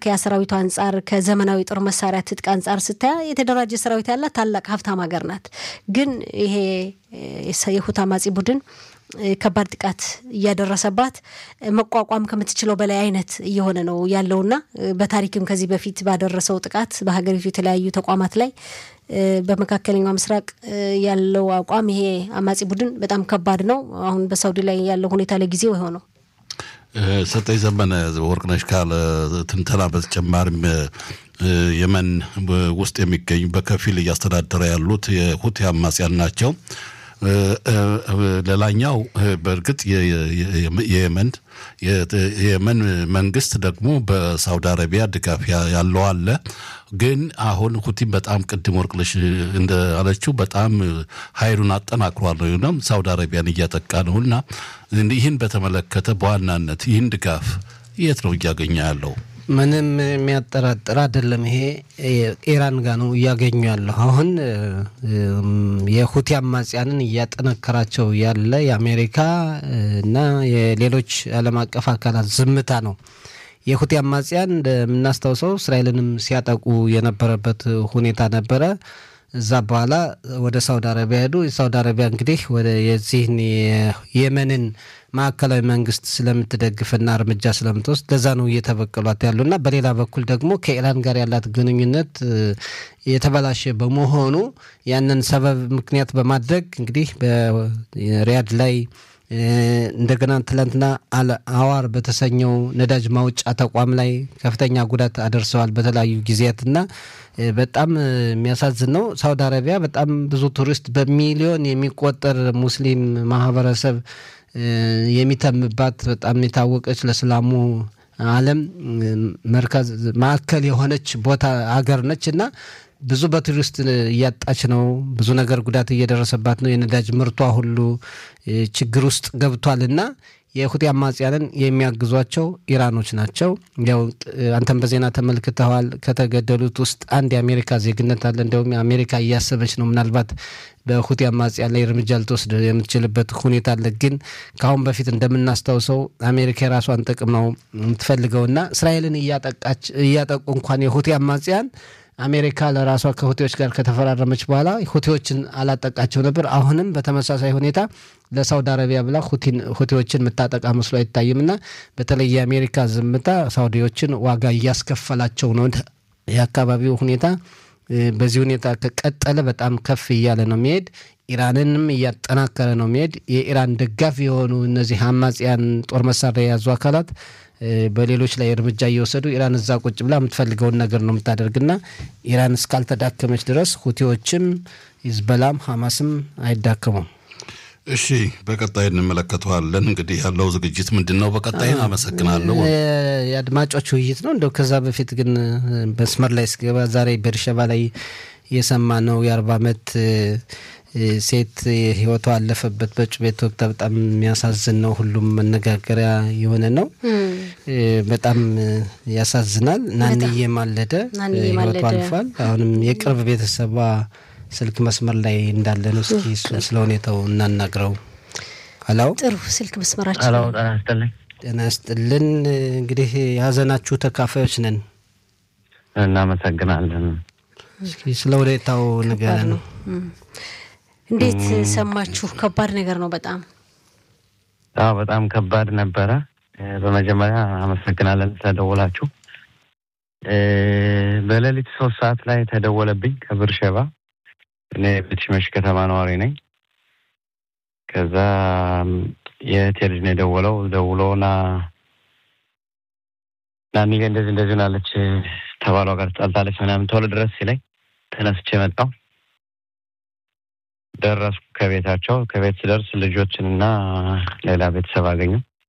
ከመከላከያ ሰራዊቱ አንጻር ከዘመናዊ ጦር መሳሪያ ትጥቅ አንጻር ስታያ የተደራጀ ሰራዊት ያላት ታላቅ ሀብታም ሀገር ናት። ግን ይሄ የሁቲ አማጺ ቡድን ከባድ ጥቃት እያደረሰባት መቋቋም ከምትችለው በላይ አይነት እየሆነ ነው ያለውና በታሪክም ከዚህ በፊት ባደረሰው ጥቃት በሀገሪቱ የተለያዩ ተቋማት ላይ በመካከለኛው ምስራቅ ያለው አቋም ይሄ አማጺ ቡድን በጣም ከባድ ነው። አሁን በሳውዲ ላይ ያለው ሁኔታ ለጊዜው የሆነው ሰጠኝ ዘመነ ወርቅነሽ ካለ ትንተና በተጨማሪም የመን ውስጥ የሚገኙ በከፊል እያስተዳደረ ያሉት የሁቲ አማጽያን ናቸው። ሌላኛው በእርግጥ የየመን የየመን መንግስት ደግሞ በሳውዲ አረቢያ ድጋፍ ያለው አለ። ግን አሁን ሁቲም በጣም ቅድም ወርቅነሽ እንዳለችው በጣም ኃይሉን አጠናክሯል ነው ሳውዲ አረቢያን እያጠቃ ነው እና ይህን በተመለከተ በዋናነት ይህን ድጋፍ የት ነው እያገኘ ያለው? ምንም የሚያጠራጥር አይደለም። ይሄ ኢራን ጋር ነው እያገኙ ያለሁ። አሁን የሁቲ አማጽያንን እያጠነከራቸው ያለ የአሜሪካ እና የሌሎች ዓለም አቀፍ አካላት ዝምታ ነው። የሁቲ አማጽያን እንደምናስታውሰው እስራኤልንም ሲያጠቁ የነበረበት ሁኔታ ነበረ። እዛ በኋላ ወደ ሳውዲ አረቢያ ሄዱ። የሳውዲ አረቢያ እንግዲህ ወደ የዚህን የየመንን ማዕከላዊ መንግስት ስለምትደግፍና እርምጃ ስለምትወስድ ለዛ ነው እየተበቀሏት ያሉና በሌላ በኩል ደግሞ ከኢራን ጋር ያላት ግንኙነት የተበላሸ በመሆኑ ያንን ሰበብ ምክንያት በማድረግ እንግዲህ በሪያድ ላይ እንደገና ትላንትና አዋር በተሰኘው ነዳጅ ማውጫ ተቋም ላይ ከፍተኛ ጉዳት አደርሰዋል በተለያዩ ጊዜያትና በጣም የሚያሳዝን ነው። ሳውዲ አረቢያ በጣም ብዙ ቱሪስት በሚሊዮን የሚቆጠር ሙስሊም ማህበረሰብ የሚተምባት በጣም የታወቀች ለእስላሙ ዓለም መርከዝ ማዕከል የሆነች ቦታ አገር ነች እና ብዙ በቱሪስት እያጣች ነው። ብዙ ነገር ጉዳት እየደረሰባት ነው። የነዳጅ ምርቷ ሁሉ ችግር ውስጥ ገብቷል እና የሁቲ አማጽያንን የሚያግዟቸው ኢራኖች ናቸው። ያው አንተም በዜና ተመልክተዋል። ከተገደሉት ውስጥ አንድ የአሜሪካ ዜግነት አለ። እንዲያውም አሜሪካ እያሰበች ነው ምናልባት በሁቲ አማጽያን ላይ እርምጃ ልትወስድ የምትችልበት ሁኔታ አለ። ግን ከአሁን በፊት እንደምናስታውሰው አሜሪካ የራሷን ጥቅም ነው የምትፈልገውና እስራኤልን እያጠቁ እንኳን የሁቲ አማጽያን አሜሪካ ለራሷ ከሁቲዎች ጋር ከተፈራረመች በኋላ ሁቲዎችን አላጠቃቸው ነበር። አሁንም በተመሳሳይ ሁኔታ ለሳውዲ አረቢያ ብላ ሁቲዎችን የምታጠቃ መስሎ አይታይም እና በተለይ የአሜሪካ ዝምታ ሳውዲዎችን ዋጋ እያስከፈላቸው ነው። የአካባቢው ሁኔታ በዚህ ሁኔታ ከቀጠለ በጣም ከፍ እያለ ነው የሚሄድ። ኢራንንም እያጠናከረ ነው የሚሄድ። የኢራን ደጋፊ የሆኑ እነዚህ አማጽያን ጦር መሳሪያ የያዙ አካላት በሌሎች ላይ እርምጃ እየወሰዱ ኢራን እዛ ቁጭ ብላ የምትፈልገውን ነገር ነው የምታደርግና ኢራን እስካልተዳከመች ድረስ ሁቲዎችም ሂዝበላም ሐማስም አይዳከሙም። እሺ፣ በቀጣይ እንመለከተዋለን። እንግዲህ ያለው ዝግጅት ምንድን ነው? በቀጣይ አመሰግናለሁ። የአድማጮች ውይይት ነው። እንደው ከዛ በፊት ግን መስመር ላይ ስገባ ዛሬ በርሸባ ላይ የሰማ ነው የአርባ ዓመት ሴት ህይወቷ አለፈበት በጩቤ ተወግታ በጣም የሚያሳዝን ነው። ሁሉም መነጋገሪያ የሆነ ነው። በጣም ያሳዝናል። ናንዬ ማለደ ህይወቷ አልፏል። አሁንም የቅርብ ቤተሰቧ ስልክ መስመር ላይ እንዳለ ነው። እስኪ እሱን ስለ ሁኔታው እናናግረው። ሀላው ጥሩ ስልክ መስመራችን ሄሎ፣ ጤና ይስጥልኝ። ጤና ይስጥልን። እንግዲህ የሀዘናችሁ ተካፋዮች ነን። እናመሰግናለን። እስኪ ስለ ሁኔታው ንገረን ነው እንዴት ሰማችሁ? ከባድ ነገር ነው በጣም አዎ፣ በጣም ከባድ ነበረ። በመጀመሪያ አመሰግናለን ስለደወላችሁ። በሌሊት ሶስት ሰዓት ላይ ተደወለብኝ ከብርሸባ። እኔ ቤትሽመሽ ከተማ ነዋሪ ነኝ። ከዛ የእህቴ ልጅ ነው የደወለው። ደውሎና ናኒ እንደዚህ እንደዚህ ናለች ተባሏ ጋር ትጣልታለች ምናምን ቶሎ ድረስ ሲለኝ ተነስቼ መጣሁ። ደረስኩ ከቤታቸው። ከቤት ስደርስ ልጆችን እና ሌላ ቤተሰብ አገኙ።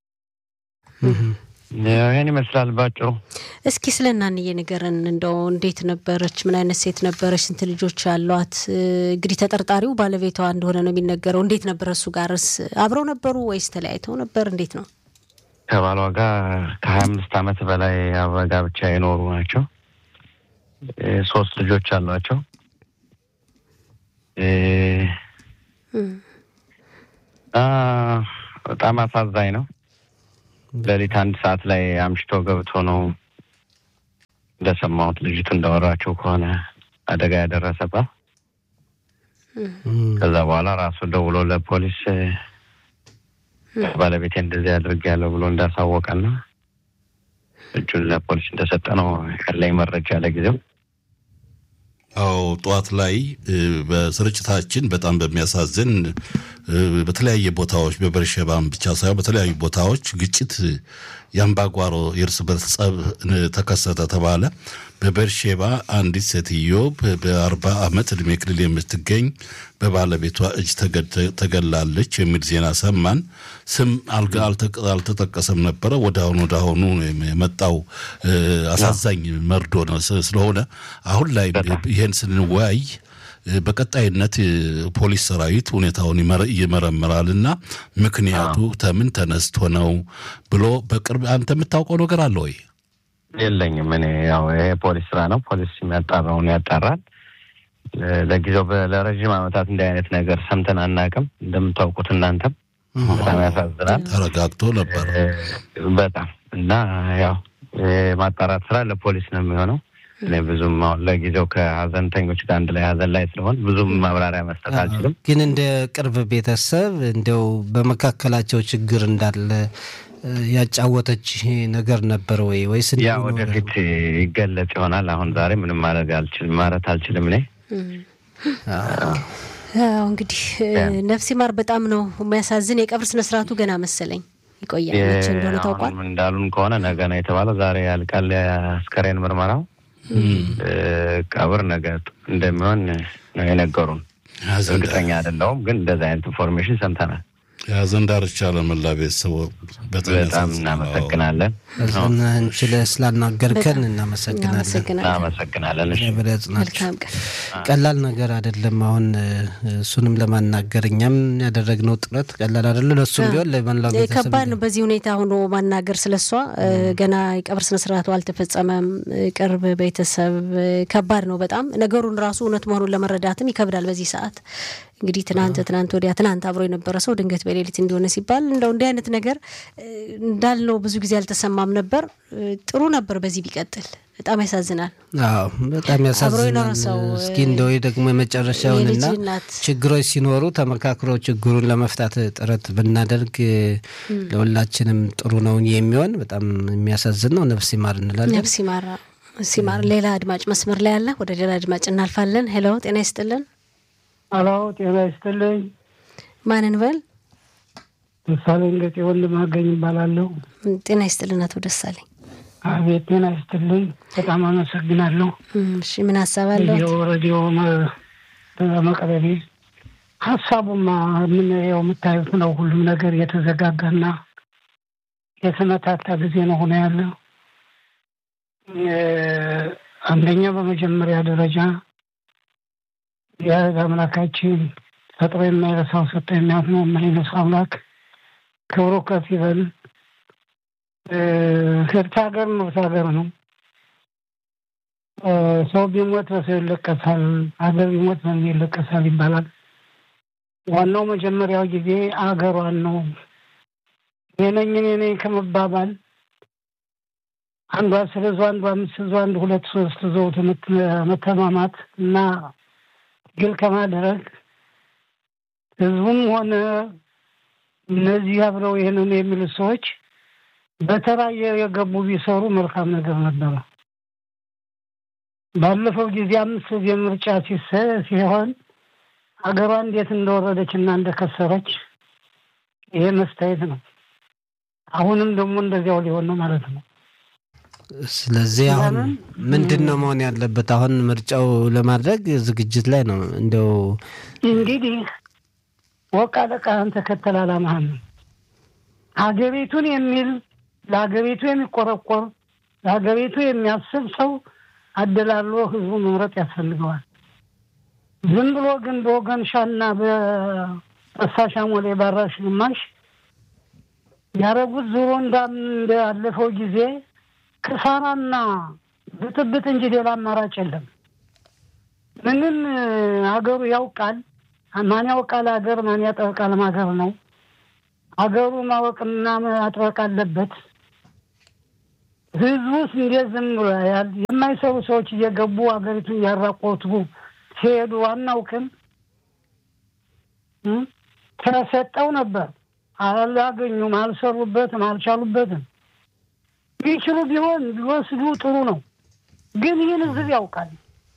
ይህን ይመስላል ባጭሩ። እስኪ ስለ እናንዬ ንገረን። እንደው እንዴት ነበረች? ምን አይነት ሴት ነበረች? ስንት ልጆች አሏት? እንግዲህ ተጠርጣሪው ባለቤቷ እንደሆነ ነው የሚነገረው። እንዴት ነበረ? እሱ ጋርስ አብረው ነበሩ ወይስ ተለያይተው ነበር? እንዴት ነው? ከባሏ ጋር ከሀያ አምስት ዓመት በላይ አብረ ጋብቻ የኖሩ ናቸው። ሶስት ልጆች አሏቸው። በጣም አሳዛኝ ነው። ሌሊት አንድ ሰዓት ላይ አምሽቶ ገብቶ ነው እንደሰማሁት ልጅቱ እንዳወራቸው ከሆነ አደጋ ያደረሰባት ከዛ በኋላ ራሱ ደውሎ ለፖሊስ ባለቤቴ እንደዚህ አድርጌያለሁ ብሎ እንዳሳወቀና እጁን ለፖሊስ እንደሰጠ ነው ያለኝ መረጃ ለጊዜው። አዎ ጠዋት ላይ በስርጭታችን በጣም በሚያሳዝን በተለያየ ቦታዎች በበርሸባም ብቻ ሳይሆን በተለያዩ ቦታዎች ግጭት የአምባጓሮ የእርስ በርስ ጸብ ተከሰተ ተባለ። በበርሼባ አንዲት ሴትዮ በአርባ ዓመት ዕድሜ ክልል የምትገኝ በባለቤቷ እጅ ተገላለች የሚል ዜና ሰማን። ስም አልተጠቀሰም ነበረ። ወደ አሁኑ ወደ አሁኑ የመጣው አሳዛኝ መርዶ ነው ስለሆነ አሁን ላይ ይህን ስንወያይ በቀጣይነት ፖሊስ ሰራዊት ሁኔታውን ይመረምራል እና ምክንያቱ ተምን ተነስቶ ነው ብሎ በቅርብ አንተ የምታውቀው ነገር አለ ወይ? የለኝም። እኔ ያው ይሄ ፖሊስ ስራ ነው። ፖሊስ የሚያጣራውን ያጣራል። ለጊዜው ለረዥም ዓመታት እንዲህ አይነት ነገር ሰምተን አናውቅም። እንደምታውቁት እናንተም በጣም ያሳዝናል። ተረጋግቶ ነበር በጣም እና ያው የማጣራት ስራ ለፖሊስ ነው የሚሆነው። እኔ ብዙም አሁን ለጊዜው ከሀዘንተኞች ጋር አንድ ላይ ሀዘን ላይ ስለሆን ብዙም ማብራሪያ መስጠት አልችልም። ግን እንደ ቅርብ ቤተሰብ እንደው በመካከላቸው ችግር እንዳለ ያጫወተች ነገር ነበር ወይ ወይስ ያ ወደፊት ይገለጽ ይሆናል። አሁን ዛሬ ምንም ማድረግ አልችልም ማለት አልችልም። እኔ እንግዲህ ነፍሲ ማር በጣም ነው የሚያሳዝን። የቀብር ስነስርዓቱ ገና መሰለኝ ይቆያል መቼ እንደሆነ ታውቋል። እንዳሉን ከሆነ ነገ ነው የተባለው። ዛሬ ያልቃል የአስከሬን ምርመራው። ቀብር ነገ እንደሚሆን ነው የነገሩን። እርግጠኛ አይደለሁም፣ ግን እንደዚህ አይነት ኢንፎርሜሽን ሰምተናል። የሀዘን ዳርቻ ለመላ ቤተሰቡ በጣም እናመሰግናለን። እንችለ ስላናገርከን እናመሰግናለን። እናመሰግናለን። መልካም ቀን። ቀላል ነገር አይደለም። አሁን እሱንም ለማናገር እኛም ያደረግነው ጥረት ቀላል አይደለም። ለእሱም ቢሆን ለመላው ቤተሰብ ከባድ ነው። በዚህ ሁኔታ ሆኖ ማናገር ስለሷ ገና የቀብር ስነስርዓቱ አልተፈጸመም። ቅርብ ቤተሰብ ከባድ ነው በጣም ነገሩን ራሱ እውነት መሆኑን ለመረዳትም ይከብዳል በዚህ ሰዓት እንግዲህ ትናንት ትናንት ወዲያ ትናንት አብሮ የነበረ ሰው ድንገት በሌሊት እንዲሆነ ሲባል እንደው እንዲህ አይነት ነገር እንዳልነው ብዙ ጊዜ አልተሰማም ነበር። ጥሩ ነበር በዚህ ቢቀጥል። በጣም ያሳዝናል። አዎ በጣም ያሳዝናል። እስኪ እንደው ደግሞ የመጨረሻውንና ችግሮች ሲኖሩ ተመካክሮ ችግሩን ለመፍታት ጥረት ብናደርግ ለሁላችንም ጥሩ ነው የሚሆን። በጣም የሚያሳዝን ነው። ነፍስ ይማር እንላለን። ነፍስ ይማር ሲማር። ሌላ አድማጭ መስመር ላይ አለ። ወደ ሌላ አድማጭ እናልፋለን። ሄሎ ጤና ይስጥልን። አሎ ጤና ይስጥልኝ። ማንን በል? ደሳለኝ ገጤ ወንድም አገኝ ይባላለሁ። ጤና ይስጥልን አቶ ደሳለኝ። አቤት ጤና ይስጥልኝ። በጣም አመሰግናለሁ። እሺ ምን ሀሳብ አለው? ሬዲዮ በመቅረቤ ሀሳቡማ የምናየው የምታዩት ነው። ሁሉም ነገር የተዘጋጋና የተመታታ ጊዜ ነው ሆነ ያለ አንደኛ በመጀመሪያ ደረጃ የህግ አምላካችን ፈጥሮ የማይረሳው ሰጠ የሚያት ነው የማይነሳው አምላክ ክብሩ ከፍ ይበል። ህብት ሀገር ነው ሀገር ነው። ሰው ቢሞት በሰው ይለቀሳል፣ ሀገር ቢሞት በምን ይለቀሳል ይባላል። ዋናው መጀመሪያው ጊዜ አገሯን ነው የነኝ እኔ ከመባባል አንዷ ስለዙ አንዷ አምስት ዙ አንድ ሁለት ሶስት ዘውት መተማማት እና ግል ከማድረግ ህዝቡም ሆነ እነዚህ አብረው ይህንን የሚሉ ሰዎች በተራ የገቡ ቢሰሩ መልካም ነገር ነበረ። ባለፈው ጊዜ አምስት ጊዜ ምርጫ ሲሆን ሀገሯ እንዴት እንደወረደች እና እንደከሰረች ይሄ መስታየት ነው። አሁንም ደግሞ እንደዚያው ሊሆን ነው ማለት ነው። ስለዚህ አሁን ምንድን ነው መሆን ያለበት? አሁን ምርጫው ለማድረግ ዝግጅት ላይ ነው። እንደው እንግዲህ ወቅ አለቃህን ተከተል አላማህን ሀገሪቱን የሚል ለሀገሪቱ የሚቆረቆር ለሀገሪቱ የሚያስብ ሰው አደላሎ ህዝቡ መምረጥ ያስፈልገዋል። ዝም ብሎ ግን በወገን ሻና በፈሳሽ አሞሌ ባራሽ ግማሽ ያረጉት ዞሮ እንዳለፈው ጊዜ ክሳራና ብጥብጥ እንጂ ሌላ አማራጭ የለም። ምንም ሀገሩ ያውቃል። ማን ያውቃል ሀገር ማን ያጠበቃል ሀገር ነው። ሀገሩ ማወቅና ማጥበቅ አለበት። ህዝቡስ እንዴት ዝም ብሎ ያያል? የማይሰሩ ሰዎች እየገቡ ሀገሪቱን እያራቆቱ ሲሄዱ አናውቅም። እ? ተሰጠው ነበር አላገኙም፣ አልሰሩበትም፣ አልቻሉበትም። ቢችሉ ቢሆን ቢወስዱ ጥሩ ነው። ግን ይህን ህዝብ ያውቃል።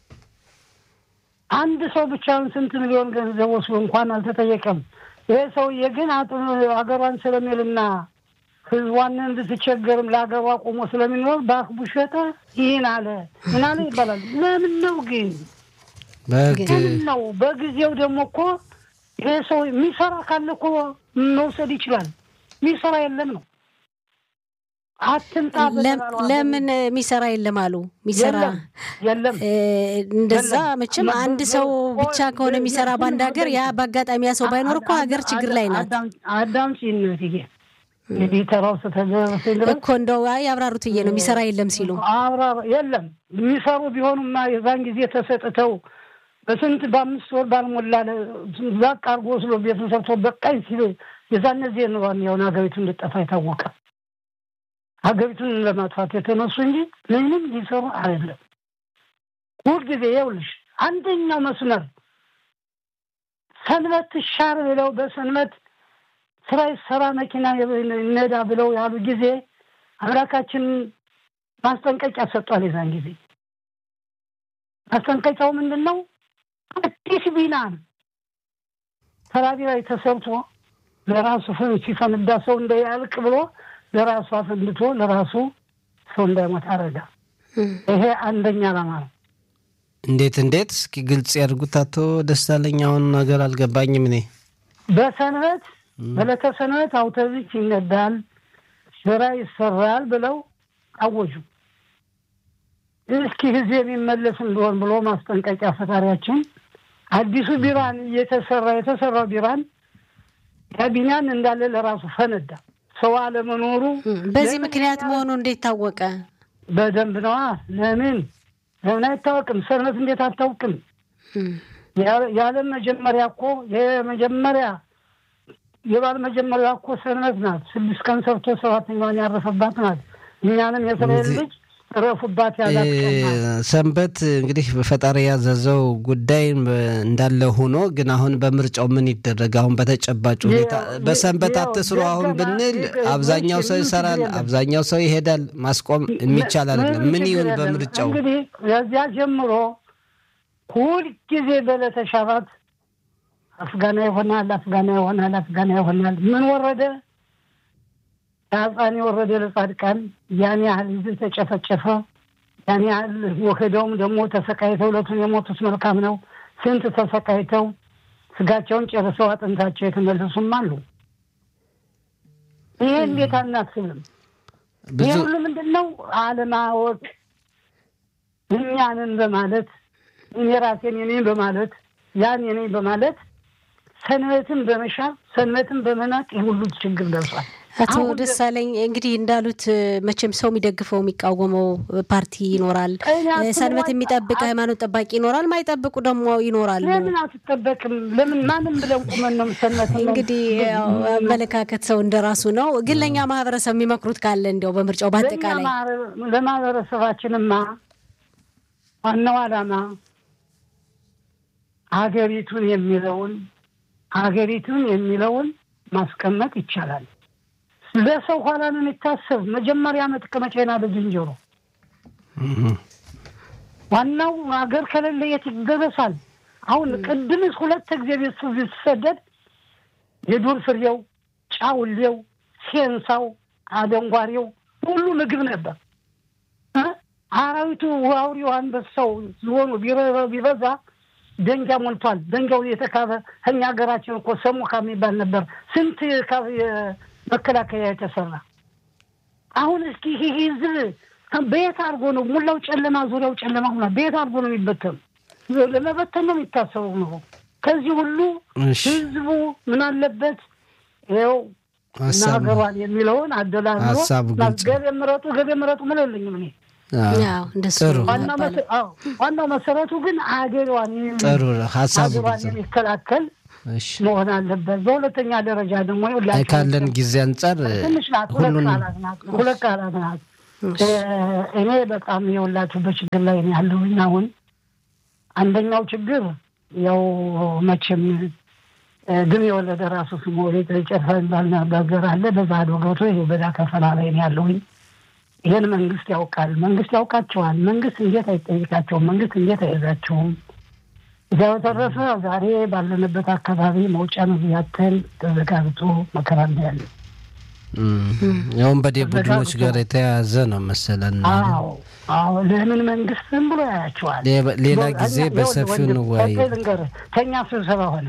አንድ ሰው ብቻውን ስንት ሚሊዮን ገንዘብ ወስዶ እንኳን አልተጠየቀም። ይሄ ሰውዬ ግን አጥ- ሀገሯን ስለሚልና ህዝቧን እንድትቸገርም ለሀገሯ ቆሞ ስለሚኖር በአክቡ ሸጠ ይህን አለ ምን አለ ይባላል። ለምን ነው ግን በህግ ለምን ነው? በጊዜው ደግሞ እኮ ይሄ ሰው የሚሰራ ካለ እኮ መውሰድ ይችላል። የሚሰራ የለም ነው አትምጣ ለም- በተባለው ለምን የሚሰራ የለም አሉ የሚሰራ የለም የለም እ፣ እንደዛ የለም። መቼም አንድ ሰው ብቻ ከሆነ የሚሰራ በአንድ ሀገር ያ በአጋጣሚ ያ ሰው ባይኖር እኮ ሀገር ችግር ላይ ናት አዳም ሲነት ይሄ እንግዲህ ተራው ስተደረሰ ድረስ እኮ እንደው አይ ያብራሩት ብዬ ነው የሚሰራ የለም ሲሉ አብራ የለም የሚሰሩ ቢሆኑማ የዛን ጊዜ ተሰጥተው በስንት በአምስት ወር ባልሞላ ዛቅ አርጎ ወስዶ ቤቱን ሰርቶ በቃኝ ሲል የዛን ጊዜ ነው የሆነ ሀገሪቱ እንድጠፋ የታወቀ ሀገሪቱን ለማጥፋት የተነሱ እንጂ ምንም ሊሰሩ አይደለም። ሁልጊዜ ይኸውልሽ አንደኛው መስመር ሰንበት ትሻር ብለው በሰንበት ስራ ይሰራ መኪና ይነዳ ብለው ያሉ ጊዜ አምላካችን ማስጠንቀቂያ ሰጧል። የዛን ጊዜ ማስጠንቀቂያው ምንድን ነው? አዲስ ቢናን ተራቢ ላይ ተሰርቶ ለራሱ ሲፈንዳ ሰው እንዳያልቅ ብሎ ለራሱ አፈንድቶ ለራሱ ሰው እንዳይሞት አረጋ። ይሄ አንደኛ ዓላማ ነው። እንዴት እንዴት? እስኪ ግልጽ ያድርጉት አቶ ደሳለኝ። አሁን ነገር አልገባኝም እኔ በሰንበት በዕለተ ሰንበት አውቶቡስ ይነዳል፣ ስራ ይሰራል ብለው አወጁ። እስኪ ጊዜ የሚመለስ እንደሆን ብሎ ማስጠንቀቂያ ፈጣሪያችን አዲሱ ቢራን እየተሰራ የተሰራው ቢራን ያቢናን እንዳለ ለራሱ ፈነዳ። ሰው አለመኖሩ በዚህ ምክንያት መሆኑ እንዴት ታወቀ? በደንብ ነዋ። ለምን ለምን አይታወቅም? ሰንበት እንዴት አታውቅም? የዓለም መጀመሪያ እኮ የመጀመሪያ የባል መጀመሪያ እኮ ሰንበት ናት። ስድስት ቀን ሰርቶ ሰባተኛዋን ያረፈባት ናት። እኛንም የእስራኤል ልጅ ረፉባት ያላት ቀን ናት። ሰንበት እንግዲህ በፈጣሪ ያዘዘው ጉዳይ እንዳለ ሆኖ ግን አሁን በምርጫው ምን ይደረግ? አሁን በተጨባጭ ሁኔታ ያው- በሰንበት ያው አትስሩ አሁን ደገና- ብንል ደገ- አብዛኛው ሰው ምንም ይሰራል፣ ችግር የለም። አብዛኛው ሰው ይሄዳል። ማስቆም የሚቻል አይደለም። ምን ችግር ይሁን የለም። በምርጫው? እንግዲህ ከዚያ ጀምሮ ሁልጊዜ በዕለተ ሻባት አፍጋና ይሆናል፣ አፍጋና ይሆናል፣ አፍጋና ይሆናል። ምን ወረደ? ለሕፃን የወረደ ለጻድቃን ያን ያህል ሕዝብ ተጨፈጨፈ። ያን ያህል ወክደውም ደግሞ ተሰቃይተው ዕለቱን የሞቱት መልካም ነው። ስንት ተሰቃይተው ስጋቸውን ጨርሰው አጥንታቸው የተመለሱም አሉ። ይሄ እንዴት አናስብም? ብዙ ይህ ሁሉ ምንድን ነው? አለማወቅ እኛንን በማለት እኔ ራሴን የኔን በማለት ያን የኔ በማለት ሰንበትን በመሻር ሰንበትን በመናቅ ይህ ሁሉ ችግር ደርሷል። አቶ አሁን ደሳለኝ እንግዲህ እንዳሉት መቼም ሰው የሚደግፈው የሚቃወመው ፓርቲ ይኖራል። እኔ አስበው- ሰንበት የሚጠብቅ ሃይማኖት ጠባቂ ይኖራል። ማይጠብቁ ደግሞ ይኖራሉ። ለምን አትጠበቅም? ለምን ማንም ብለን ቁመን ነው ሰንበት እንግዲህ ያው አመለካከት ሰው እንደራሱ ነው። ግን ለእኛ ማህበረሰብ የሚመክሩት ካለ እንዲያው በምርጫው በአጠቃላይ ለማህበረሰባችንማ ዋናው ዓላማ ሀገሪቱን የሚለውን ሀገሪቱን የሚለውን ማስቀመጥ ይቻላል። ለሰው ኋላ ነው የሚታሰብ። መጀመሪያ መጥቀመጫና በዝንጀሮ ዋናው ሀገር ከሌለ የት ይደረሳል? አሁን ቅድምስ ሁለት ጊዜ ቤት ሲሰደድ የዱር ፍሬው፣ ጫውሌው፣ ሴንሳው፣ አደንጓሬው ሁሉ ምግብ ነበር። እ? አራዊቱ አውሬው፣ አንበሳው፣ ዝሆኑ ቢረ- ቢበዛ ደንጃ ሞልቷል። ደንጃው የተካበ ከኛ ሀገራችን እኮ ሰሞካ የሚባል ነበር። ስንት ካብ- መከላከያ የተሰራ አሁን እስኪ ይህ ህዝብ በየት አድርጎ ነው ሙላው ጨለማ ዙሪያው ጨለማ ሆኗል። በየት አድርጎ ነው የሚበተኑ? ለመበተን ነው የሚታሰበው ነው። ከዚህ ሁሉ እሺ፣ ህዝቡ ምን አለበት ይኸው ሀሳብ ሀገሯን የሚለውን አደላድሎ ሀሳቡ ግልጽ ነው። ገሌ ምረጡ ገሌ ምረጡ ምን የለኝም እኔ አዎ፣ ያው እንደሱ ጥሩ። ነው ዋናው የሚባለው። መሰ- አዎ፣ ዋናው መሰረቱ ግን አገሯን የሚ- ጥሩ ሀሳቡ ሀገሯን ግልጽ ነው። የሚከላከል እሺ፣ መሆን አለበት። በሁለተኛ ደረጃ ደግሞ አይ ሁላችንም ካለን ጊዜ አንጻር ትንሽ ናት፣ ሁለት ሁሉንም ቃላት ናት፣ ሁለት ቃላት ናት። እኔ በጣም የወላችሁ በችግር ላይ ነው ያለሁኝ። አሁን አንደኛው ችግር ያው መቼም ግን የወለደ ራሱ ስሞ ጨፋ የሚባል ነገር አለ። በዛ ዶ ገብቶ ይኸው በዳ ከፈላ ላይ ነው ያለሁኝ። ይህን መንግስት ያውቃል። መንግስት ያውቃቸዋል። መንግስት እንዴት አይጠይቃቸውም? መንግስት እንዴት አይዛቸውም? እዚያ በተረፈ ዛሬ ባለንበት አካባቢ መውጫ መግቢያተን ተዘጋግቶ መከራ ያለ የወንበዴ ቡድኖች ጋር የተያያዘ ነው መሰለን። አዎ አዎ። ለምን መንግስት ዝም ብሎ ያያቸዋል? ሌላ ጊዜ በሰፊው እንወያይ። ልንገርህ፣ ተኛ ስብሰባ ሆነ።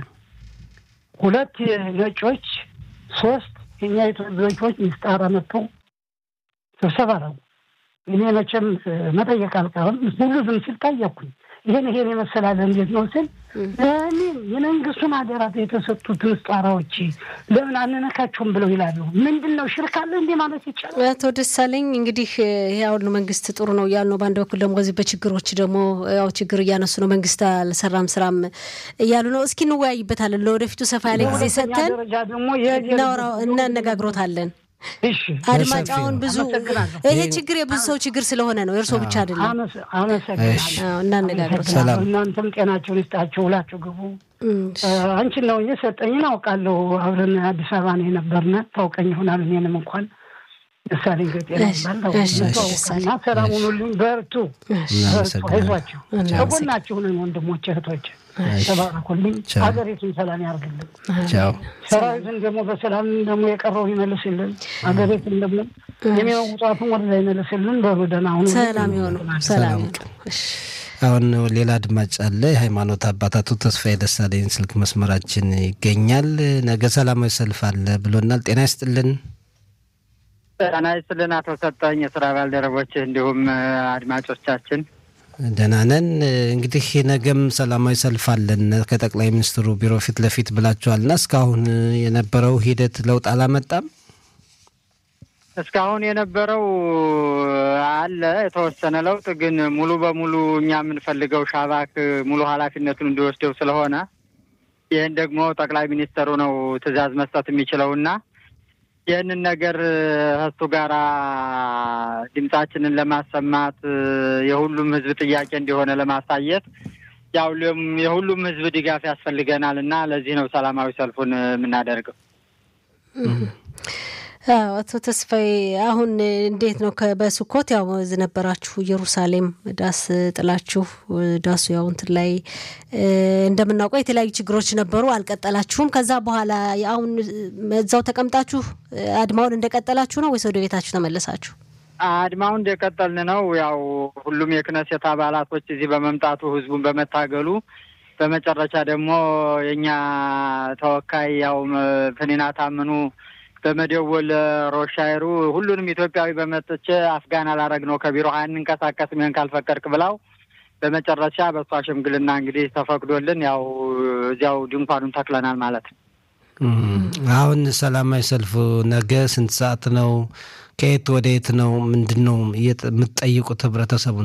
ሁለት ነጮች፣ ሶስት የኛ ኢትዮጵያዎች ምስጣራ መጥተው ስብሰባ ነው። እኔ መቼም መጠየቅ አልቀርም። ሁሉ ዝም ሲል ጠየቅኩኝ። ይሄን ይሄን የመሰላለ እንዴት ነው ስል ለምን የመንግስቱን አደራት የተሰጡት ምስጣራዎች ለምን አንነካቸውም ብለው ይላሉ። ምንድን ነው ሽርክ አለ እንዴ ማለት ይቻላል? አቶ ደሳለኝ እንግዲህ ይሄ አሁን መንግስት ጥሩ ነው እያሉ ነው። በአንድ በኩል ደግሞ እዚህ በችግሮች ደግሞ ያው ችግር እያነሱ ነው። መንግስት አልሰራም ስራም እያሉ ነው። እስኪ እንወያይበታለን። ለወደፊቱ ሰፋ ያለ ጊዜ ሰጥተን ደረጃ ደግሞ እናወራው እናነጋግሮታለን። እሺ አድማጭ አሁን ብዙ አመሰግናለሁ። ይሄ ችግር የብዙ ሰው ችግር ስለሆነ ነው፣ የእርስዎ ብቻ አይደለም። አመሰ- አመሰግናለሁ። አዎ፣ እናነጋግሮታለን። ሰላም። እናንተም ጤናችሁን ይስጣችሁ። ሁላችሁ ግቡ። እም፣ አንቺን ነው የሰጠኝን አውቃለሁ። አብረን አዲስ አበባ ነው የነበርነ ታውቀኝ ይሆናል። እኔንም እንኳን ምሳሌ ገጤ እሺ፣ ነበር እሺ፣ ታውቃና ሰላም ሁኑልኝ። በርቱ፣ በርቱ፣ እናመሰግናለን። አይዟችሁ። ከጎናችሁ ነን ወንድሞች እህቶች። ተባረኩልኝ። ቻው። ሀገሪቱን ሰላም ያርግልን። ቻው። ሰራዊትን ደግሞ በሰላም ደግሞ የቀረው ይመልስልን። ሀገሪቱን ደግሞ የሚመውጧትን ወደዛ ይመልስልን። በሉ ደህና ሁኑ። ሰላም የሆኑ ሰላም የሆኑ እሺ። አሁን ሌላ አድማጭ አለ። የሃይማኖት አባት አቶ ተስፋዬ ደሳለኝ ስልክ መስመራችን ይገኛል። ነገ ሰላማዊ ሰልፍ አለ ብሎናል። ጤና ይስጥልን። ጤና ይስጥልን አቶ ሰጠኝ፣ የስራ ባልደረቦች እንዲሁም አድማጮቻችን ደህና ነን። እንግዲህ ነገም ሰላማዊ ሰልፍ አለን ከጠቅላይ ሚኒስትሩ ቢሮ ፊት ለፊት ብላችኋልና እስካሁን የነበረው ሂደት ለውጥ አላመጣም። እስካሁን የነበረው አለ የተወሰነ ለውጥ፣ ግን ሙሉ በሙሉ እኛ የምንፈልገው ሻባክ ሙሉ ኃላፊነቱን እንዲወስደው ስለሆነ ይህን ደግሞ ጠቅላይ ሚኒስትሩ ነው ትዕዛዝ መስጠት የሚችለውና ይህንን ነገር ከሱ ጋር ድምጻችንን ለማሰማት የሁሉም ሕዝብ ጥያቄ እንደሆነ ለማሳየት ያው ለም- የሁሉም ሕዝብ ድጋፍ ያስፈልገናል እና ለዚህ ነው ሰላማዊ ሰልፉን የምናደርገው። አዎ አቶ ተስፋዬ አሁን እንዴት ነው ከ- በስኮት ያው እዚህ ነበራችሁ ኢየሩሳሌም ዳስ ጥላችሁ ዳሱ ያው እንትን ላይ እ፣ እንደምናውቀው የተለያዩ ችግሮች ነበሩ፣ አልቀጠላችሁም። ከዛ በኋላ አሁን እዛው ተቀምጣችሁ እ፣ አድማውን እንደቀጠላችሁ ነው ወይስ ወደ ቤታችሁ ተመለሳችሁ? አድማውን እንደቀጠልን ነው። ያው ሁሉም የክነሴት አባላቶች እዚህ በመምጣቱ ህዝቡን በመታገሉ በመጨረሻ ደግሞ የእኛ ተወካይ ያው ፍኒና ታምኑ በመደወል ሮሻይሩ ሁሉንም ኢትዮጵያዊ በመጥቼ አፍጋን አላረግ ነው ከቢሮ አንንቀሳቀስም ይህን ካልፈቀድክ ብላው በመጨረሻ በእሷ ሽምግልና እንግዲህ ተፈቅዶልን ያው እዚያው ድንኳኑን ተክለናል ማለት ነው። እም፣ አሁን ሰላማዊ ሰልፉ ነገ ስንት ሰዓት ነው? ከየት ወደ የት ነው? ምንድን ነው እየጠ- የምትጠይቁት ህብረተሰቡን?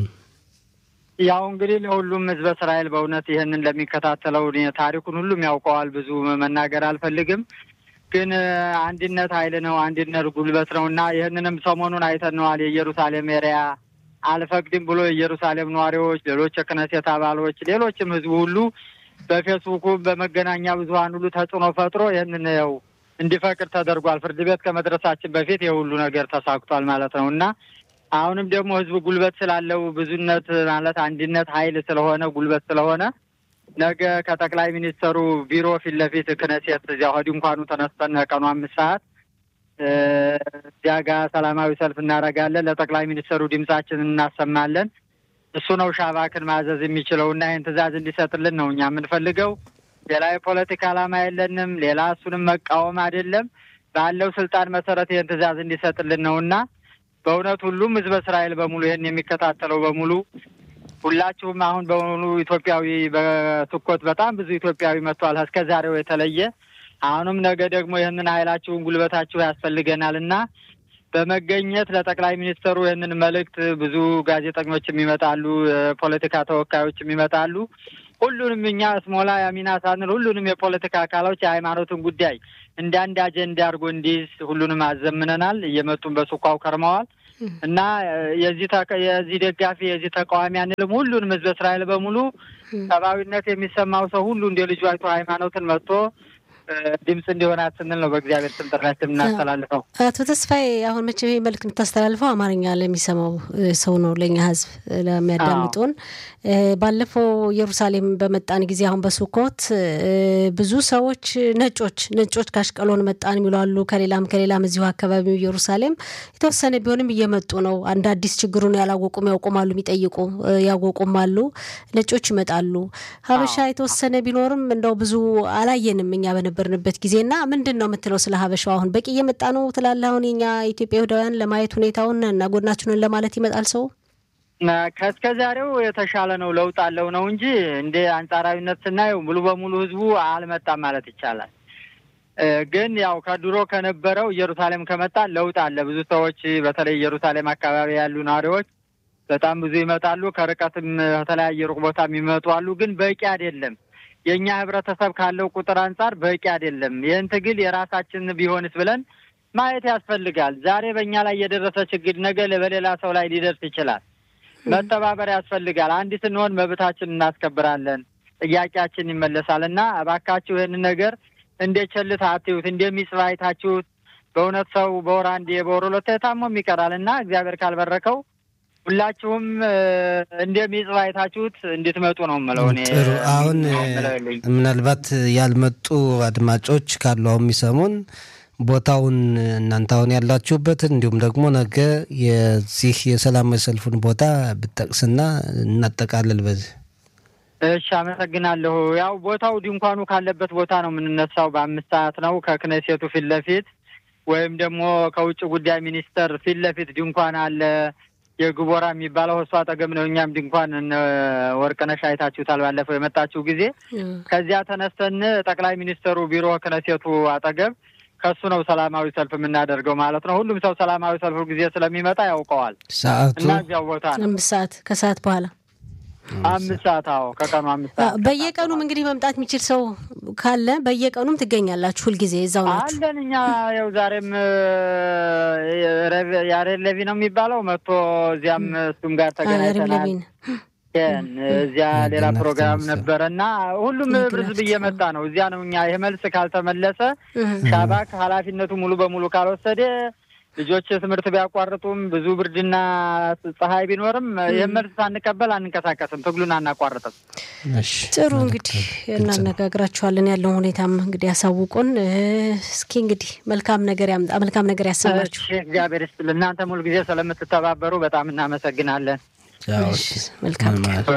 ያው እንግዲህ ለሁሉም ህዝበ እስራኤል በእውነት ይህንን ለሚከታተለው እኔ ታሪኩን ሁሉም ያውቀዋል። ብዙ መናገር አልፈልግም፣ ግን እ፣ አንድነት ኃይል ነው፣ አንድነት ጉልበት ነው እና ይህንንም ሰሞኑን አይተነዋል። የኢየሩሳሌም ኤሪያ አልፈቅድም ብሎ የኢየሩሳሌም ነዋሪዎች፣ ሌሎች የክነሴት አባሎች፣ ሌሎችም ህዝቡ ሁሉ በፌስቡኩ በመገናኛ ብዙኃን ሁሉ ተጽዕኖ ፈጥሮ ይህንን ያው እንዲፈቅድ ተደርጓል። ፍርድ ቤት ከመድረሳችን በፊት የሁሉ ነገር ተሳክቷል ማለት ነው እና አሁንም ደግሞ ህዝቡ ጉልበት ስላለው ብዙነት ማለት አንድነት ኃይል ስለሆነ ጉልበት ስለሆነ ነገ ከጠቅላይ ሚኒስተሩ ቢሮ ፊት ለፊት ክነሴት እዚያ ድንኳኑ ተነስተን ቀኑ አምስት ሰዓት እ፣ እዚያ ጋር ሰላማዊ ሰልፍ እናደርጋለን። ለጠቅላይ ሚኒስተሩ ድምጻችንን እናሰማለን። እሱ ነው ሻባክን ማዘዝ የሚችለው እና ይህን ትዕዛዝ እንዲሰጥልን ነው እኛ የምንፈልገው። ሌላ የፖለቲካ ዓላማ የለንም። ሌላ እሱንም መቃወም አይደለም። ባለው ስልጣን መሰረት ይህን ትዕዛዝ እንዲሰጥልን ነው እና በእውነት ሁሉም ህዝበ እስራኤል በሙሉ ይህን የሚከታተለው በሙሉ ሁላችሁም አሁን በሙሉ ኢትዮጵያዊ በስኮት በጣም ብዙ ኢትዮጵያዊ መጥቷል እስከ ዛሬው የተለየ አሁንም ነገ ደግሞ ይህንን ኃይላችሁን ጉልበታችሁ ያስፈልገናል እና በመገኘት ለጠቅላይ ሚኒስትሩ ይህንን መልእክት ብዙ ጋዜጠኞችም ይመጣሉ፣ የፖለቲካ ተወካዮችም ይመጣሉ። ሁሉንም እኛ ስሞላ ያሚና ሳንል ሁሉንም የፖለቲካ አካሎች የሃይማኖትን ጉዳይ እንደ አንድ አጀንዳ አድርጎ እንዲይዝ ሁሉንም አዘምነናል። እየመጡን በሱኳው ከርመዋል። እና የዚህ የዚህ ደጋፊ የዚህ ተቃዋሚ አንልም። ሁሉንም ህዝበ እስራኤል በሙሉ ሰብአዊነት የሚሰማው ሰው ሁሉ እንደ ልጁ አይቶ ሃይማኖትን መጥቶ ድምፅ እንዲሆናት ስንል ነው በእግዚአብሔር ስም ጥሪያችን የምናስተላልፈው። አቶ ተስፋዬ አሁን መቼም ይህ መልዕክት የምታስተላልፈው አማርኛ ለሚሰማው ሰው ነው፣ ለእኛ ህዝብ ለሚያዳምጡን። ባለፈው ኢየሩሳሌም በመጣን ጊዜ አሁን በሱኮት ብዙ ሰዎች ነጮች ነጮች ካሽቀሎን መጣን የሚሉ አሉ። ከሌላም ከሌላም እዚሁ አካባቢው ኢየሩሳሌም የተወሰነ ቢሆንም እየመጡ ነው። አንድ አዲስ ችግሩን ያላወቁም ያውቁማሉ፣ የሚጠይቁ ያወቁም አሉ። ነጮች ይመጣሉ። ሀበሻ የተወሰነ ቢኖርም እንደው ብዙ አላየንም እኛ በነበርንበት ጊዜና ምንድን ነው የምትለው ስለ ሀበሻው? አሁን በቂ እየመጣ ነው ትላለህ? አሁን የኛ ኢትዮጵያ ይሁዳውያን ለማየት ሁኔታውን እና ጎናችንን ለማለት ይመጣል ሰው ከእስከ ዛሬው የተሻለ ነው፣ ለውጥ አለው ነው እንጂ እንደ አንጻራዊነት ስናየው ሙሉ በሙሉ ህዝቡ አልመጣም ማለት ይቻላል። ግን ያው ከድሮ ከነበረው ኢየሩሳሌም ከመጣ ለውጥ አለ። ብዙ ሰዎች በተለይ ኢየሩሳሌም አካባቢ ያሉ ነዋሪዎች በጣም ብዙ ይመጣሉ። ከርቀትም ከተለያየ ሩቅ ቦታ የሚመጡ አሉ። ግን በቂ አይደለም። የእኛ ህብረተሰብ ካለው ቁጥር አንጻር በቂ አይደለም። ይህን ትግል የራሳችን ቢሆንስ ብለን ማየት ያስፈልጋል። ዛሬ በእኛ ላይ የደረሰ ችግር ነገ በሌላ ሰው ላይ ሊደርስ ይችላል። መተባበር ያስፈልጋል። አንድ ስንሆን መብታችን እናስከብራለን፣ ጥያቄያችን ይመለሳል እና እባካችሁ ይህንን ነገር እንደ ቸልታ አትዩት፣ እንደሚጽፍ አይታችሁት። በእውነት ሰው በወር አንዴ በወር ሁለቴ ታሞም ይቀራል እና እግዚአብሔር ካልበረከው ሁላችሁም እንደሚጽፍ አይታችሁት እንድትመጡ ነው የምለው። እኔ ጥሩ። አሁን ምናልባት ያልመጡ አድማጮች ካሉ አሁን የሚሰሙን ቦታውን እናንተ አሁን ያላችሁበትን እንዲሁም ደግሞ ነገ የዚህ የሰላማዊ ሰልፉን ቦታ ብጠቅስና እናጠቃልል በዚህ። እሺ፣ አመሰግናለሁ። ያው ቦታው ድንኳኑ ካለበት ቦታ ነው የምንነሳው። በአምስት ሰዓት ነው ከክነሴቱ ፊት ለፊት ወይም ደግሞ ከውጭ ጉዳይ ሚኒስቴር ፊት ለፊት ድንኳን አለ የግቦራ የሚባለው እሱ አጠገብ ነው። እኛም ድንኳን ወርቅነሽ አይታችሁታል ባለፈው የመጣችሁ ጊዜ። ከዚያ ተነስተን ጠቅላይ ሚኒስትሩ ቢሮ ክነሴቱ አጠገብ ከሱ ነው ሰላማዊ ሰልፍ የምናደርገው ማለት ነው። ሁሉም ሰው ሰላማዊ ሰልፉ ጊዜ ስለሚመጣ ያውቀዋል ሰዓቱ እና እዚያው ቦታ ነው አምስት ሰዓት ከሰዓት በኋላ አምስት ሰዓት አዎ፣ ከቀኑ አምስት ሰዓት በየቀኑም እንግዲህ መምጣት የሚችል ሰው ካለ በየቀኑም ትገኛላችሁ። ሁልጊዜ እዛው ናችሁ። አለን እኛ ያው ዛሬም ያሬድ ለቪ ነው የሚባለው መጥቶ እዚያም እሱም ጋር ተገናኝተናል። እዚያ ሌላ ፕሮግራም ነበረ እና ሁሉም ህዝብ እየመጣ ነው። እዚያ ነው እኛ ይህ መልስ ካልተመለሰ ሻባክ ኃላፊነቱ ሙሉ በሙሉ ካልወሰደ ልጆች ትምህርት ቢያቋርጡም ብዙ ብርድና ፀሐይ ቢኖርም ይህን መልስ ሳንቀበል አንንቀሳቀስም፣ ትግሉን አናቋርጥም። ጥሩ እንግዲህ እናነጋግራችኋለን። ያለውን ሁኔታም እንግዲህ ያሳውቁን። እስኪ እንግዲህ መልካም ነገር ያምጣ፣ መልካም ነገር ያሰማችሁ። እግዚአብሔር ይስጥልን። እናንተም ሁል ጊዜ ስለምትተባበሩ በጣም እናመሰግናለን። መልካም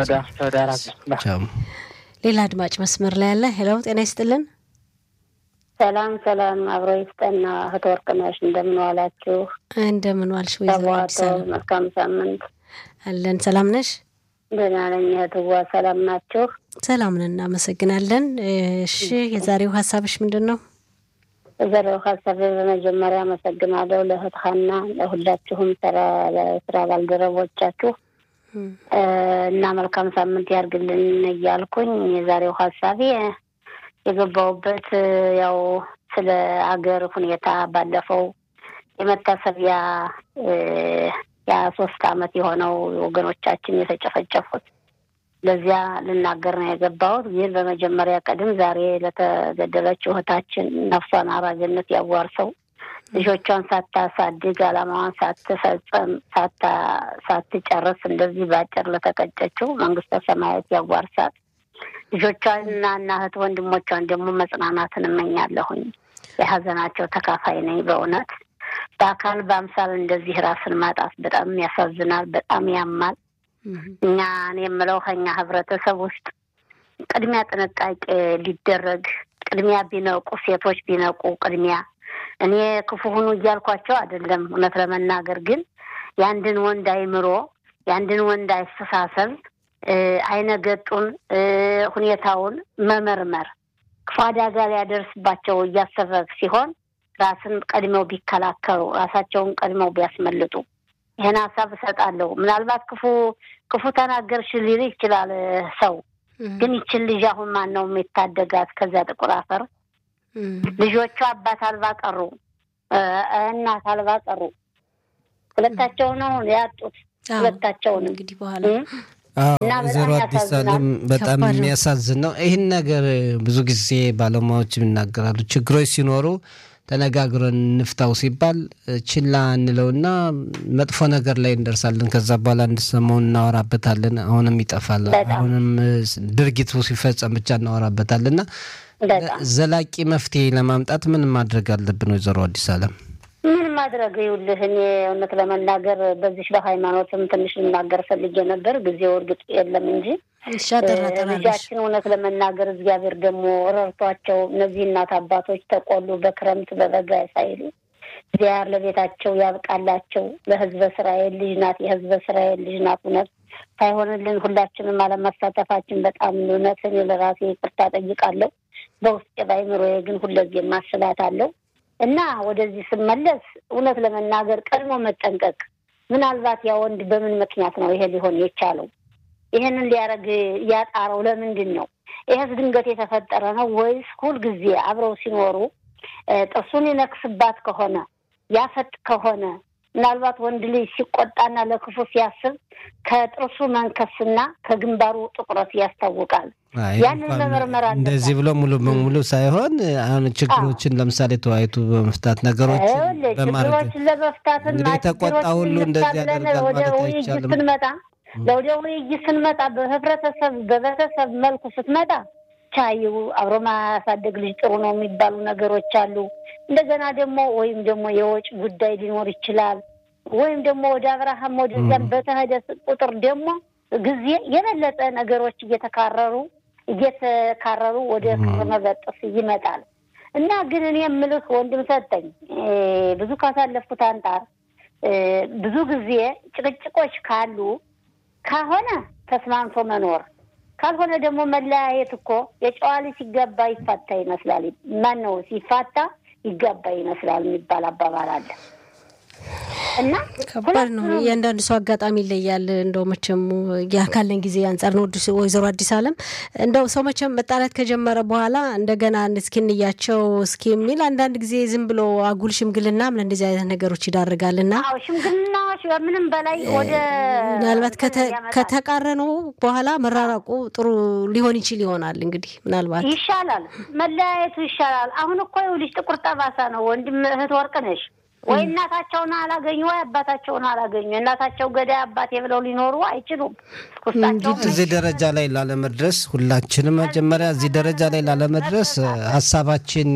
ሌላ አድማጭ መስመር ላይ ያለ ሄሎ፣ ጤና ይስጥልን። ሰላም ሰላም፣ አብሮ ይስጠና። እህት ወርቅነሽ እንደምን ዋላችሁ? እንደምን ዋልሽ ወይዘሮ አዲስ አበባ? መልካም ሳምንት አለን። ሰላም ነሽ? ደህና ነኝ እህትዋ። ሰላም ናችሁ? ሰላም ነን፣ እናመሰግናለን። እሺ የዛሬው ሀሳብሽ ምንድን ነው? የዛሬው ሀሳብ በመጀመሪያ አመሰግናለሁ ለእህት ሀና፣ ለሁላችሁም ስራ ባልደረቦቻችሁ እና መልካም ሳምንት ያርግልን እያልኩኝ የዛሬው ሀሳቤ የገባውበት ያው ስለ አገር ሁኔታ ባለፈው የመታሰቢያ ያ ሶስት አመት የሆነው ወገኖቻችን የተጨፈጨፉት ለዚያ ልናገር ነው የገባሁት። ግን በመጀመሪያ ቀድም ዛሬ ለተገደለችው እህታችን ነፍሷን አራጅነት ያዋርሰው ልጆቿን ሳታሳድግ አላማዋን ሳትፈጽም ሳትጨርስ እንደዚህ በአጭር ለተቀጨችው መንግስተ ሰማያት ያዋርሳት። ልጆቿንና እና እህት ወንድሞቿን ደግሞ መጽናናትን እመኛለሁኝ። የሀዘናቸው ተካፋይ ነኝ። በእውነት በአካል በአምሳል እንደዚህ ራስን ማጣት በጣም ያሳዝናል፣ በጣም ያማል። እኛ እኔ የምለው ከኛ ህብረተሰብ ውስጥ ቅድሚያ ጥንቃቄ ሊደረግ ቅድሚያ ቢነቁ ሴቶች ቢነቁ ቅድሚያ እኔ ክፉ ሁኑ እያልኳቸው አይደለም። እውነት ለመናገር ግን የአንድን ወንድ አይምሮ የአንድን ወንድ አስተሳሰብ አይነገጡን ሁኔታውን መመርመር ክፉ አደጋ ሊያደርስባቸው እያሰበ ሲሆን ራስን ቀድመው ቢከላከሉ ራሳቸውን ቀድመው ቢያስመልጡ ይህን ሀሳብ እሰጣለሁ። ምናልባት ክፉ ክፉ ተናገርሽ ሊል ይችላል ሰው። ግን ይችን ልጅ አሁን ማን ነው የሚታደጋት ከዚያ ጥቁር አፈር? ልጆቿ አባት አልባ ቀሩ፣ እናት አልባ ቀሩ። ሁለታቸውን አሁን ያጡት ሁለታቸውንም እንግዲህ በኋላ እና ወይዘሮ በጣም አዲስ ያሳዝናል። አለም በጣም ከባድ ነው። የሚያሳዝን ነው። ይህን ነገር ብዙ ጊዜ ባለሙያዎች ይናገራሉ። ችግሮች ሲኖሩ ተነጋግረን እንፍታው ሲባል ችላ እንለውና መጥፎ ነገር ላይ እንደርሳለን። ከዛ በኋላ እንድሰማው እናወራበታለን። አሁንም ይጠፋል። በጣም። አሁንም ድርጊቱ ሲፈጸም ብቻ እናወራበታለን እና በጣም ዘላቂ መፍትሄ ለማምጣት ምን ማድረግ አለብን? ወይዘሮ አዲስ አለም ምን ማድረግ ይኸውልህ፣ እኔ እውነት ለመናገር በዚህ በሃይማኖትም ትንሽ ልናገር ፈልጌ ነበር። ጊዜው እርግጥ የለም እንጂ ሻጠራጠራለሽ ልጃችን እውነት ለመናገር እግዚአብሔር ደግሞ ረድቷቸው እነዚህ እናት አባቶች ተቆሉ በክረምት በበጋ ሳይሉ እግዚአብሔር ለቤታቸው ያብቃላቸው። ለሕዝበ እስራኤል ልጅ ናት፣ የሕዝበ እስራኤል ልጅ ናት። እውነት ሳይሆንልን ሁላችንም አለመሳተፋችን በጣም እውነት እኔ ለራሴ ይቅርታ ጠይቃለሁ። በውስጤ ባይምሮዬ ግን ሁለዚህ ማስባት አለው እና ወደዚህ ስመለስ እውነት ለመናገር ቀድሞ መጠንቀቅ። ምናልባት ያ ወንድ በምን ምክንያት ነው ይሄ ሊሆን የቻለው? ይህንን ሊያደርግ ያጣረው ለምንድን ነው? ይህስ ድንገት የተፈጠረ ነው ወይስ ሁልጊዜ አብረው ሲኖሩ እ ጥርሱን ይነክስባት ከሆነ ያፈጥ ከሆነ ምናልባት ወንድ ልጅ ሲቆጣና ለክፉ ሲያስብ ከጥርሱ መንከስና ከግንባሩ ጥቁረት ያስታውቃል። አይ ያንን እንኳን መመርመር አለባት። እንደዚህ ብሎ ሙሉ በሙሉ ሳይሆን አሁን ችግሮችን ለምሳሌ ተወያይቱ በመፍታት ነገሮችን ይኸውልህ በማድረግ ችግሮችን ለመፍታትና እንግዲህ የተቆጣ ችግሮችን ሁሉ እንፍታ እንደዚህ ብለን ያደርጋል ወደ ማለት ውይይት አይቻልም። ስንመጣ ለወደ ውይይት ስንመጣ በህብረተሰብ በቤተሰብ መልኩ ስትመጣ ቻዩ አብሮ ማያሳደግ ልጅ ጥሩ ነው የሚባሉ ነገሮች አሉ። እንደገና ደግሞ ወይም ደግሞ የወጭ ጉዳይ ሊኖር ይችላል። ወይም ደግሞ ወደ አብርሃም ወደዚያም በተሄደ ቁጥር ደግሞ ጊዜ የበለጠ ነገሮች እየተካረሩ እየተካረሩ ወደ ክር መበጠስ ይመጣል እና ግን እኔ የምልህ ወንድም ሰጠኝ እ ብዙ ካሳለፍኩት አንጻር እ ብዙ ጊዜ ጭቅጭቆች ካሉ ከሆነ ተስማምቶ መኖር ካልሆነ ደግሞ መለያየት እኮ የጨዋ ልጅ ሲገባ ይፋታ ይመስላል። ማን ነው ሲፋታ ይገባ ይመስላል የሚባል አባባል አለ እና ከባድ ነው። እያንዳንዱ ሰው አጋጣሚ ይለያል። እንደው መቼም ያ ካለን ጊዜ አንጻር ነው። ወዲስ- ወይዘሮ አዲስ አለም እንደው ሰው መቼም መጣላት ከጀመረ በኋላ እንደገና እስኪ እንያቸው እስኪ የሚል አንዳንድ ጊዜ ዝም ብሎ አጉል ሽምግልናም ለእንደዚህ አይነት ነገሮች ይዳርጋል እና አዎ ሽምግልናዎች ከምንም በላይ ወደ ምናልባት እንትን ከተ- ያመጣል። ከተቃረነው በኋላ መራራቁ ጥሩ ሊሆን ይችል ይሆናል። እንግዲህ ምናልባት ይሻላል፣ መለያየቱ ይሻላል። አሁን እኮ ይኸውልሽ ጥቁር ጠባሳ ነው። ወንድም እህት ወርቅ ነሽ ወይ እናታቸውን አላገኙ ወይ አባታቸውን አላገኙ። እናታቸው ገዳይ አባቴ ብለው ሊኖሩ አይችሉም። ውስጣቸው እዚህ ደረጃ ላይ ላለመድረስ ሁላችንም መጀመሪያ እዚህ ደረጃ ላይ ላለመድረስ ሀሳባችን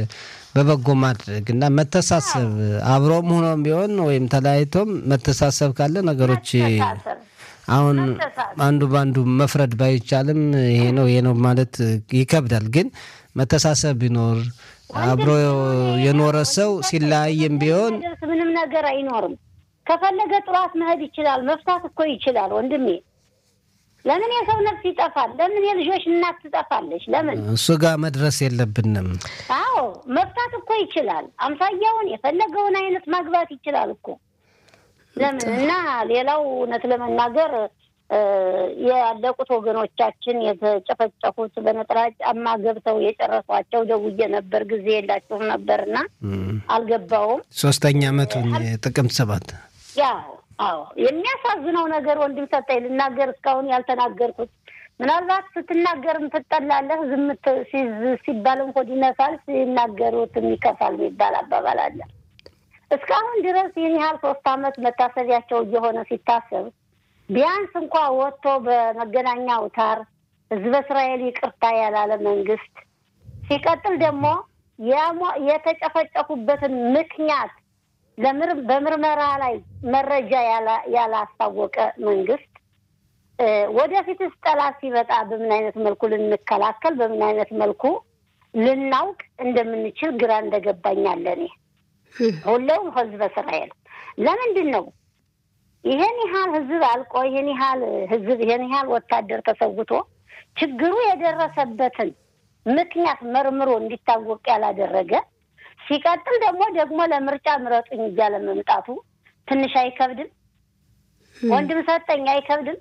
በበጎ ማድረግ እና መተሳሰብ አብሮም ሆኖም ቢሆን ወይም ተለያይቶም መተሳሰብ ካለ ነገሮች መተሳሰብ አሁን መተሳሰብ። አንዱ በአንዱ መፍረድ ባይቻልም ይሄ ነው ይሄ ነው ማለት ይከብዳል። ግን መተሳሰብ ቢኖር አብሮ የኖረ ሰው ሲለያይም ቢሆን የሚያደርስ ምንም ነገር አይኖርም። ከፈለገ ጥሯት መሄድ ይችላል። መፍታት እኮ ይችላል ወንድሜ። ለምን የሰው ነፍስ ይጠፋል? ለምን የልጆች እናት ትጠፋለች? ለምን? እሱ ጋር መድረስ የለብንም። አዎ መፍታት እኮ ይችላል። አምሳያውን የፈለገውን አይነት ማግባት ይችላል እኮ ለምን እና ሌላው እውነት ለመናገር እ ያለቁት ወገኖቻችን የተጨፈጨፉት በነጠላ ጫማ ገብተው የጨረሷቸው ደውዬ ነበር። ጊዜ የላቸውም ነበርና አልገባውም። ሶስተኛ ዓመቱን ጥቅምት ሰባት ያው አዎ የሚያሳዝነው ነገር ወንድም ሰጠኝ ልናገር እስካሁን ያልተናገርኩት ምናልባት ስትናገርም ትጠላለህ፣ ዝም ት- ሲዝ- ሲባልም ሆድ ይነሳል፣ ሲናገሩትም ይከፋል የሚባል አባባል አለ። እስካሁን ድረስ ይህን ያህል ሶስት አመት መታሰቢያቸው እየሆነ ሲታሰብ ቢያንስ እንኳ ወጥቶ በመገናኛ አውታር ህዝበ እስራኤል ይቅርታ ያላለ መንግስት፣ ሲቀጥል ደግሞ ያሟ- የተጨፈጨፉበትን ምክንያት ለምር- በምርመራ ላይ መረጃ ያላ- ያላስታወቀ መንግስት እ ወደፊትስ ጠላት ሲመጣ በምን አይነት መልኩ ልንከላከል በምን አይነት መልኩ ልናውቅ እንደምንችል ግራ እንደገባኝ አለ እኔ ሁሌውም ህዝበ እስራኤል ለምንድን ነው ይሄን ያህል ህዝብ አልቆ ይሄን ያህል ህዝብ ይሄን ያህል ወታደር ተሰውቶ ችግሩ የደረሰበትን ምክንያት መርምሮ እንዲታወቅ ያላደረገ ሲቀጥል ደግሞ ደግሞ ለምርጫ ምረጡኝ እያለ መምጣቱ ትንሽ አይከብድም? ወንድም ሰጠኝ አይከብድም?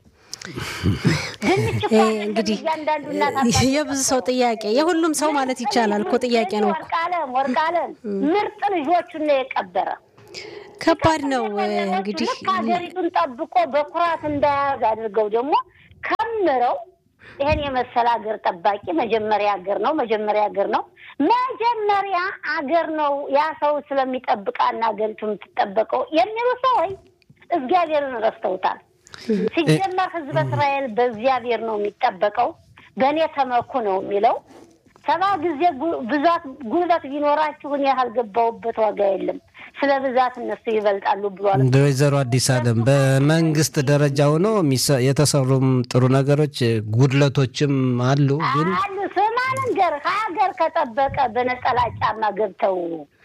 ድንች እኮ ይሄ አይደለም እንግዲህ እያንዳንዱ እናት አባት የብዙ ሰው ጥያቄ የሁሉም ሰው ማለት ይቻላል እኮ ጥያቄ ነው እኮ። ወርቃለም ወርቃለም ምርጥ ልጆቹን ነው የቀበረ። ከባድ ነው እንግዲህ ልክ ሀገሪቱን ጠብቆ በኩራት እንዳያዝ አድርገው ደግሞ ከምረው ይሄን የመሰለ ሀገር ጠባቂ መጀመሪያ ሀገር ነው መጀመሪያ ሀገር ነው መጀመሪያ አገር ነው ያ ሰው ስለሚጠብቃና ሀገሪቱ የምትጠበቀው የሚሉ ሰዎች እግዚአብሔርን ረስተውታል። ሲጀመር ሕዝበ እስራኤል በእግዚአብሔር ነው የሚጠበቀው። በእኔ ተመኩ ነው የሚለው። ሰባ ጊዜ ብዛት ጉልበት ቢኖራችሁ እኔ ያልገባሁበት ዋጋ የለም። ስለ ብዛት እነሱ ይበልጣሉ ብሏል። እንደ ወይዘሮ አዲስ አለም በመንግስት ደረጃ ሆኖ የተሰሩም ጥሩ ነገሮች ጉድለቶችም አሉ። ግን አሉ ስማ ልንገርህ፣ ሀገር ከጠበቀ በነጠላ ጫማ ገብተው